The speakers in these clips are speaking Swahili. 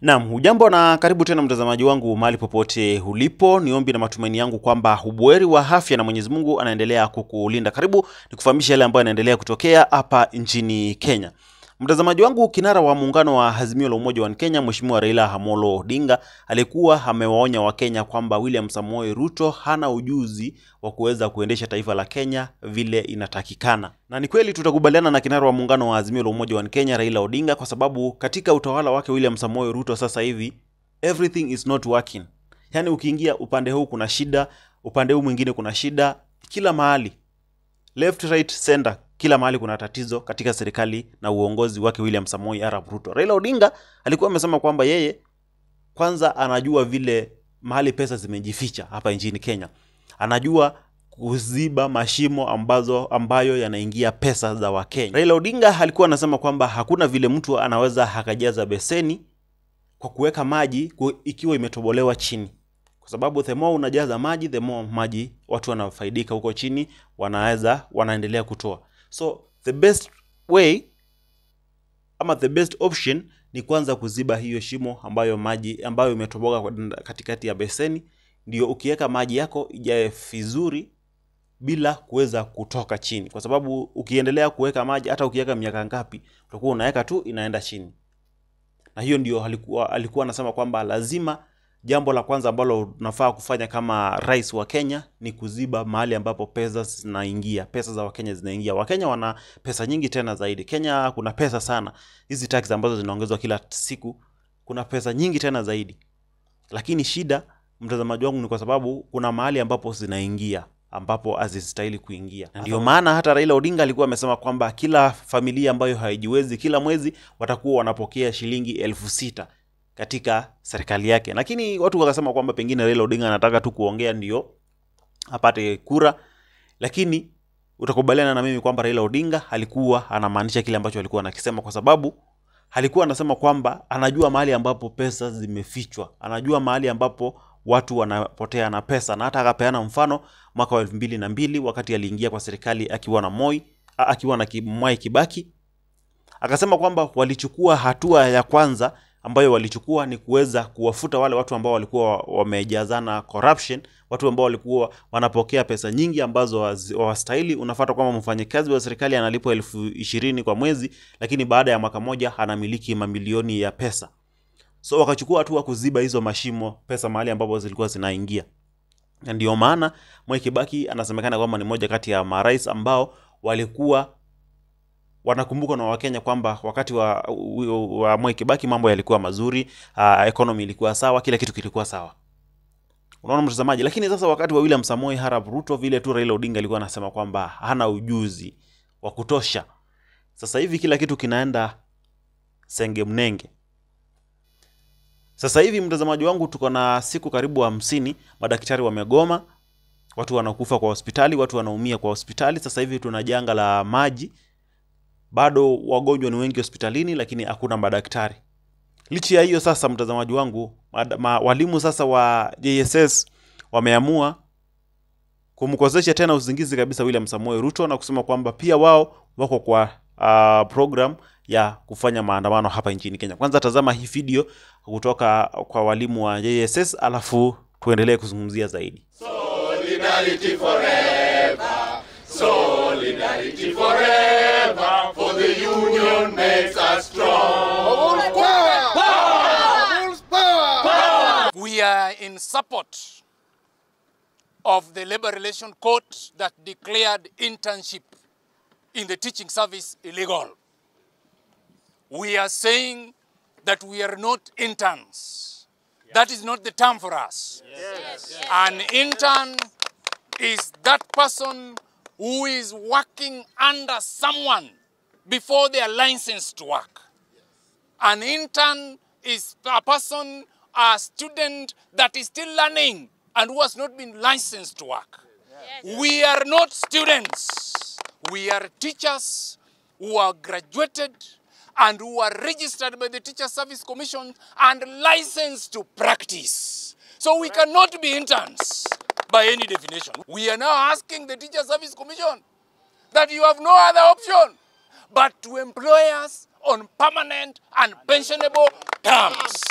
Naam, hujambo na karibu tena mtazamaji wangu mahali popote ulipo. Ni ombi na matumaini yangu kwamba ubuheri wa afya na Mwenyezi Mungu anaendelea kukulinda. Karibu nikufahamisha yale ambayo yanaendelea kutokea hapa nchini Kenya. Mtazamaji wangu, kinara wa muungano wa Azimio la Umoja wa Kenya Mheshimiwa Raila Amolo Odinga alikuwa amewaonya Wakenya kwamba William Samoei Ruto hana ujuzi wa kuweza kuendesha taifa la Kenya vile inatakikana. Na ni kweli tutakubaliana na kinara wa muungano wa Azimio la Umoja wa Kenya Raila Odinga kwa sababu katika utawala wake William Samoei Ruto sasa hivi everything is not working. Yaani ukiingia upande huu kuna shida, upande huu mwingine kuna shida, kila mahali left right center kila mahali kuna tatizo katika serikali na uongozi wake William Samoei Arap Ruto. Raila Odinga alikuwa amesema kwamba yeye kwanza anajua vile mahali pesa zimejificha hapa nchini Kenya. Anajua kuziba mashimo ambazo ambayo yanaingia pesa za Wakenya. Raila Odinga alikuwa anasema kwamba hakuna vile mtu anaweza akajaza beseni kwa kuweka maji ku- ikiwa imetobolewa chini kwa sababu the more unajaza maji the more maji watu wanafaidika huko chini wanaweza wanaendelea kutoa so the best way ama the best option ni kwanza kuziba hiyo shimo ambayo maji ambayo imetoboka kwa- katikati ya beseni ndio ukiweka maji yako ijae vizuri bila kuweza kutoka chini kwa sababu ukiendelea kuweka maji hata ukiweka miaka ngapi utakuwa unaweka tu inaenda chini na hiyo ndio alikuwa alikuwa anasema kwamba lazima jambo la kwanza ambalo unafaa kufanya kama rais wa Kenya ni kuziba mahali ambapo pesa zinaingia, pesa za Wakenya zinaingia. Wakenya wana pesa nyingi tena zaidi. Kenya kuna pesa sana, hizi tax ambazo zinaongezwa kila siku, kuna pesa nyingi tena zaidi, lakini shida, mtazamaji wangu, ni kwa sababu kuna mahali ambapo zinaingia ambapo hazistahili kuingia. Na Ndio maana hata Raila Odinga alikuwa amesema kwamba kila familia ambayo haijiwezi kila mwezi watakuwa wanapokea shilingi elfu sita katika serikali yake, lakini watu wakasema kwamba pengine Raila Odinga anataka tu kuongea ndio apate kura, lakini utakubaliana na mimi kwamba Raila Odinga alikuwa anamaanisha kile ambacho alikuwa anakisema, kwa sababu alikuwa anasema kwamba anajua mahali ambapo pesa zimefichwa, anajua mahali ambapo watu wanapotea na pesa, na hata akapeana mfano mwaka wa elfu mbili na mbili wakati aliingia kwa serikali akiwa na Moi a- akiwa na Ki- Mwai Kibaki akasema kwamba walichukua hatua ya kwanza ambayo walichukua ni kuweza kuwafuta wale watu ambao walikuwa wamejazana corruption, watu ambao walikuwa wanapokea pesa nyingi ambazo hazi- hawastahili. Unafata kwamba mfanyakazi wa serikali analipwa elfu ishirini kwa mwezi, lakini baada ya mwaka moja anamiliki mamilioni ya pesa. So wakachukua hatua kuziba hizo mashimo, pesa mahali ambapo zilikuwa zinaingia na ndio maana Mwai Kibaki anasemekana kwamba ni moja kati ya marais ambao walikuwa wanakumbukwa na Wakenya kwamba wakati wa, wa Mwai Kibaki mambo yalikuwa mazuri, uh, economy ilikuwa sawa, kila kitu kilikuwa sawa. Unaona mtazamaji, lakini sasa wakati wa William Samoei Arap Ruto, vile tu Raila Odinga alikuwa anasema kwamba hana ujuzi wa kutosha. Sasa hivi kila kitu kinaenda senge mnenge. Sasa hivi mtazamaji wangu, tuko na siku karibu hamsini, madaktari wamegoma, watu wanakufa kwa hospitali, watu wanaumia kwa hospitali. Sasa hivi tuna janga la maji, bado wagonjwa ni wengi hospitalini, lakini hakuna madaktari. Licha ya hiyo sasa, mtazamaji wangu, mad- ma, walimu sasa wa JSS wameamua kumkosesha tena usingizi kabisa William Samoei Ruto na kusema kwamba pia wao wako kwa uh, program ya kufanya maandamano hapa nchini Kenya. Kwanza tazama hii video kutoka kwa walimu wa JSS, alafu tuendelee kuzungumzia zaidi. Solidarity forever. Solidarity forever. For the union makes us strong. We are in support of the Labor Relation Court that declared internship in the teaching service illegal. We are saying that we are not interns. That is not the term for us. An intern is that person who is working under someone before they are licensed to work. An intern is a person, a student that is still learning and who has not been licensed to work. We are not students. We are teachers who are graduated and who are registered by the Teacher Service Commission and licensed to practice. So we cannot be interns by any definition. We are now asking the Teacher Service Commission that you have no other option but to employ us on permanent and pensionable terms.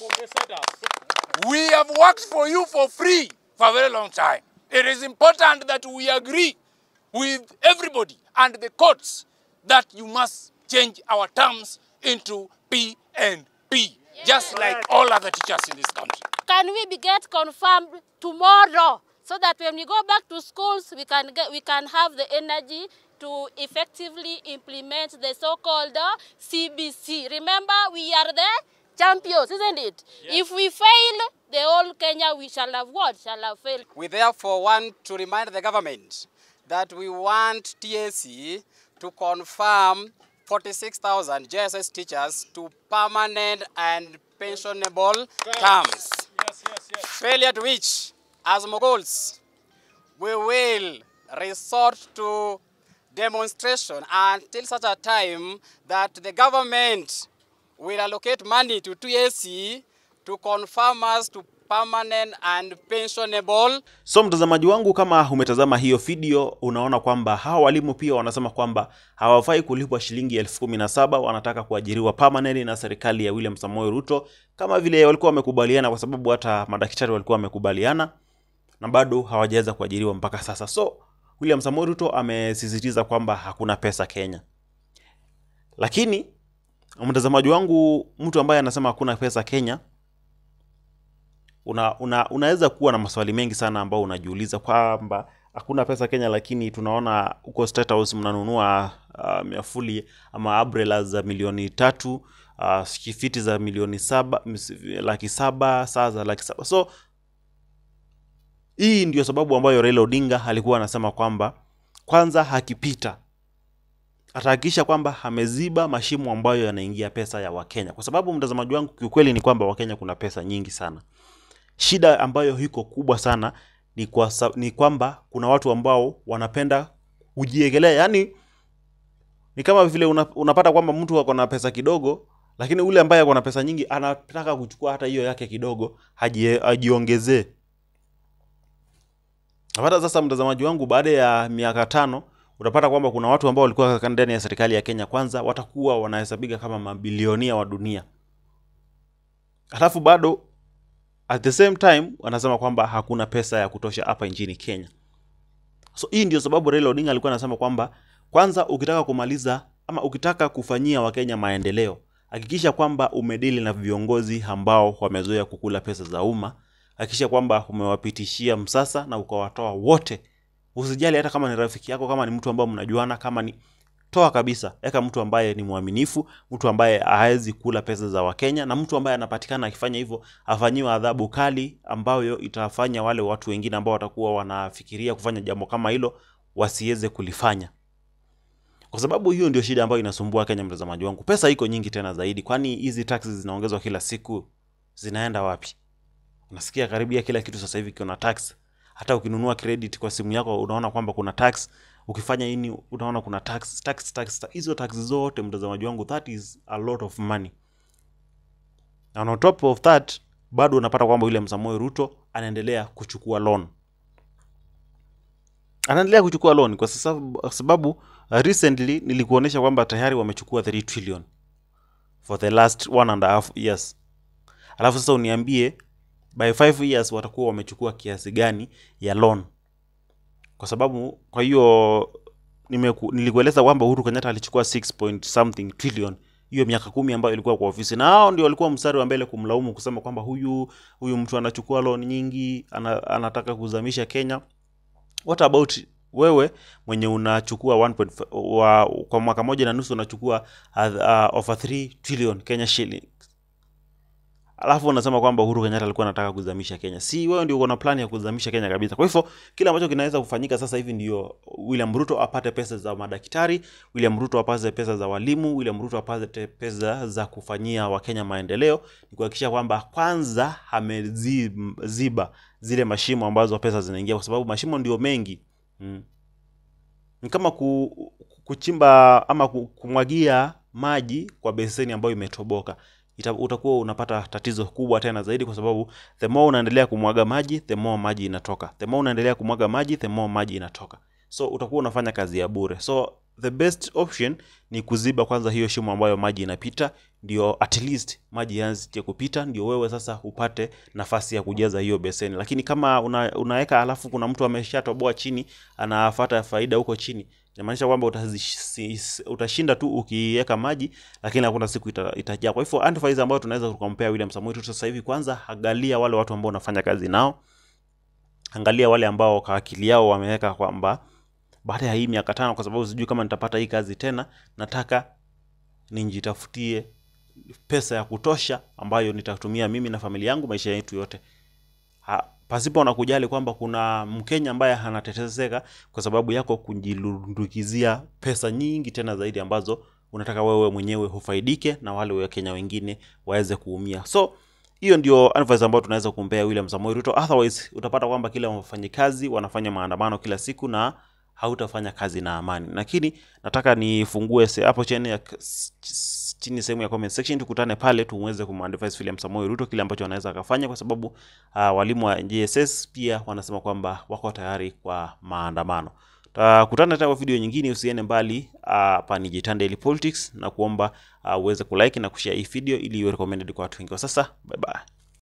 We have worked for you for free for a very long time. It is important that we agree with everybody and the courts that you must change our terms into P and P, just like all other teachers in this country. Can we be get confirmed tomorrow so that when we go back to schools, we can get, we can have the energy to effectively implement the so-called uh, CBC. Remember, we are the champions, isn't it? If we fail, the whole Kenya we shall have what? Shall have failed. We therefore want to remind the government that we want TSC to confirm 46,000 JSS teachers to permanent and pensionable terms. Failure to which, as Moguls, we will resort to demonstration until such a time that the government will allocate money to TSC to confirm us to permanent and pensionable So mtazamaji wangu, kama umetazama hiyo video, unaona kwamba hawa walimu pia wanasema kwamba hawafai kulipwa shilingi elfu kumi na saba wanataka kuajiriwa permanent na serikali ya William Samoei Ruto, kama vile walikuwa wamekubaliana, kwa sababu hata madaktari walikuwa wamekubaliana na bado hawajaweza kuajiriwa mpaka sasa. So William Samoei Ruto amesisitiza kwamba hakuna pesa Kenya, lakini mtazamaji wangu, mtu ambaye anasema hakuna pesa Kenya una, una, unaweza kuwa na maswali mengi sana ambao unajiuliza kwamba hakuna pesa Kenya, lakini tunaona huko State House mnanunua uh, miafuli ama umbrella za milioni tatu uh, fiti za milioni saba mis- laki saba saa za laki saba so hii ndio sababu ambayo Raila Odinga alikuwa anasema kwamba kwanza akipita atahakikisha kwamba ameziba mashimo ambayo yanaingia pesa ya Wakenya, kwa sababu mtazamaji wangu, kiukweli ni kwamba Wakenya kuna pesa nyingi sana shida ambayo iko kubwa sana ni, kwa, sa- ni kwamba kuna watu ambao wanapenda kujiegelea yani ni kama vile una, unapata kwamba mtu ako na pesa kidogo lakini ule ambaye ako na pesa nyingi anataka kuchukua hata hiyo yake kidogo ajie- ajiongezee napata sasa mtazamaji wangu baada ya miaka tano utapata kwamba kuna watu ambao walikuwa ndani ya serikali ya kenya kwanza watakuwa wanahesabika kama mabilionia wa dunia halafu bado at the same time wanasema kwamba hakuna pesa ya kutosha hapa nchini Kenya. So hii ndio sababu Raila Odinga alikuwa anasema kwamba kwanza, ukitaka kumaliza ama ukitaka kufanyia Wakenya maendeleo, hakikisha kwamba umedili na viongozi ambao wamezoea kukula pesa za umma. Hakikisha kwamba umewapitishia msasa na ukawatoa wote. Usijali hata kama ni rafiki yako, kama ni mtu ambao mnajuana, kama ni toa kabisa, eka mtu ambaye ni mwaminifu, mtu ambaye hawezi kula pesa za Wakenya, na mtu ambaye anapatikana akifanya hivyo afanyiwe adhabu kali ambayo itafanya wale watu wengine ambao watakuwa wanafikiria kufanya jambo kama hilo wasiweze kulifanya, kwa sababu hiyo ndio shida ambayo inasumbua Kenya. Mtazamaji wangu, pesa iko nyingi tena zaidi, kwani hizi taxes zinaongezwa kila siku, zinaenda wapi? Unasikia karibia kila kitu sasa hivi kuna tax. Hata ukinunua credit kwa simu yako unaona kwamba kuna tax ukifanya nini unaona kuna tax tax tax tax. hizo tax zote mtazamaji wangu that is a lot of money and on top of that bado unapata kwamba William Samoei Ruto anaendelea kuchukua loan anaendelea kuchukua loan kwa sababu, kwa sababu uh, recently nilikuonyesha kwamba tayari wamechukua 3 trillion for the last one and a half years alafu sasa uniambie by 5 years watakuwa wamechukua kiasi gani ya loan kwa sababu kwa hiyo nimeku- nilikueleza kwamba Uhuru Kenyatta alichukua 6 point something trillion hiyo miaka kumi ambayo ilikuwa kwa ofisi, na hao ndio walikuwa mstari wa mbele kumlaumu kusema kwamba huyu huyu mtu anachukua loan nyingi, ana, anataka kuzamisha Kenya. What about wewe mwenye unachukua 1. wa, kwa mwaka moja na nusu unachukua uh, uh, over 3 trillion Kenya shilling alafu unasema kwamba Uhuru Kenyatta alikuwa anataka kuzamisha Kenya. Si wewe ndio uko na plan ya kuzamisha Kenya kabisa. Kwa hivyo kile ambacho kinaweza kufanyika sasa hivi ndio William Ruto apate pesa za madaktari, William Ruto apate pesa za walimu, William Ruto apate pesa za kufanyia Wakenya maendeleo, ni kuhakikisha kwamba kwanza ameziba zile mashimo ambazo pesa zinaingia, kwa sababu mashimo ndio mengi mm. Ni kama ku, kuchimba ama ku- kumwagia maji kwa beseni ambayo imetoboka ita, utakuwa unapata tatizo kubwa tena zaidi, kwa sababu the more unaendelea kumwaga maji the more maji inatoka, the more unaendelea kumwaga maji the more maji inatoka, so utakuwa unafanya kazi ya bure. So the best option ni kuziba kwanza hiyo shimo ambayo maji inapita, ndio at least maji yaanze kupita, ndio wewe sasa upate nafasi ya kujaza hiyo beseni. Lakini kama una, unaweka alafu kuna mtu ameshatoboa chini anafata faida huko chini, inamaanisha kwamba utazi- utashinda tu ukiweka maji, lakini hakuna siku ita, itajaa. Kwa hivyo advice ambayo tunaweza kukompea William Samoei Ruto sasa hivi, kwanza angalia wale watu ambao unafanya kazi nao, angalia wale ambao kwa akili yao wameweka kwamba baada ya hii miaka tano, kwa sababu sijui kama nitapata hii kazi tena, nataka nijitafutie pesa ya kutosha ambayo nitatumia mimi na familia yangu maisha yetu yote ha, pasipo na kujali kwamba kuna Mkenya ambaye anateteseka kwa sababu yako kujilundukizia pesa nyingi tena zaidi ambazo unataka wewe mwenyewe hufaidike na wale Wakenya wengine waweze kuumia. So hiyo ndio advice ambayo tunaweza kumpea William Samoei Ruto. Otherwise utapata kwamba kila wafanyikazi wanafanya maandamano kila siku na hautafanya kazi na amani. Lakini nataka nifungue se- hapo chini ya chini sehemu ya comment section, tukutane pale tuweze kumadvise William Samoei Ruto kile ambacho anaweza akafanya, kwa sababu uh, walimu wa JSS pia wanasema kwamba wako tayari kwa maandamano. Tutakutana tena kwa video nyingine, usiende mbali. Hapa uh, ni Jitan Daily Politics na kuomba uh, uweze kulike na kushare hii video ili iwe recommended kwa watu wengi. Kwa sasa, bye bye.